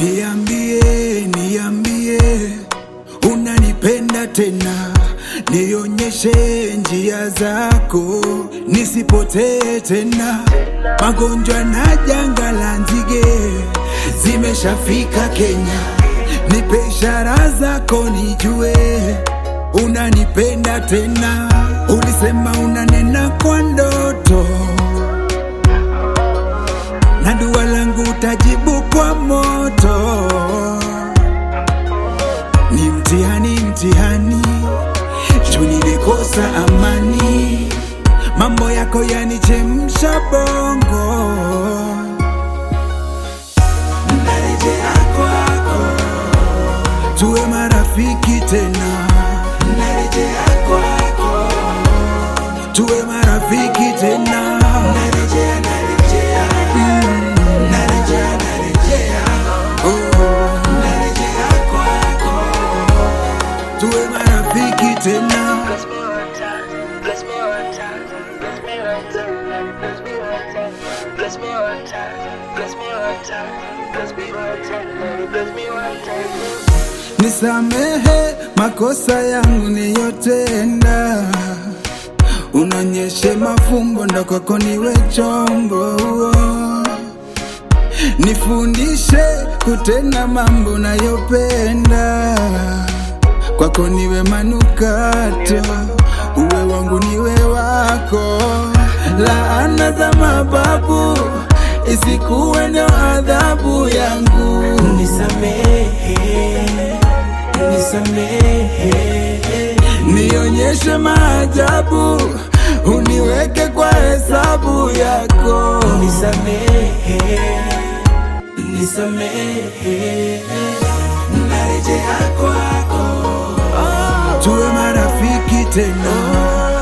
Niambie, niambie, unanipenda tena, nionyeshe njia zako, nisipotee tena. Magonjwa na janga la nzige zimeshafika Kenya, nipe ishara zako nijue unanipenda tena. Ulisema unanena kwa ndoto na dua langu utajibu kwa moto. Ni mtihani, mtihani, juu nilikosa amani, mambo yako yanichemsha bongo. Narejea kwako, tuwe marafiki tena. Narejea kwako, tuwe marafiki tena. Narejea, narejea, narejea, narejea, oh, narejea kwako, tuwe marafiki tena. Bless me one time, bless me one time, bless me one time, bless me one time, bless me one time, bless me one time, bless me one time, bless me one time. Nisamehe makosa yangu niyotenda, unonyeshe mafumbo ndo kwako niwe chombo, nifundishe kutenda mambo nayopenda, kwako niwe manukato, uwe wangu niwe wako, laana za mababu isikuwe ndio adhabu yangu. Nisamehe, nisamehe, nionyeshe maajabu, uniweke kwa hesabu yako. nisamehe, nisamehe, Narejea kwako, tuwe marafiki tena.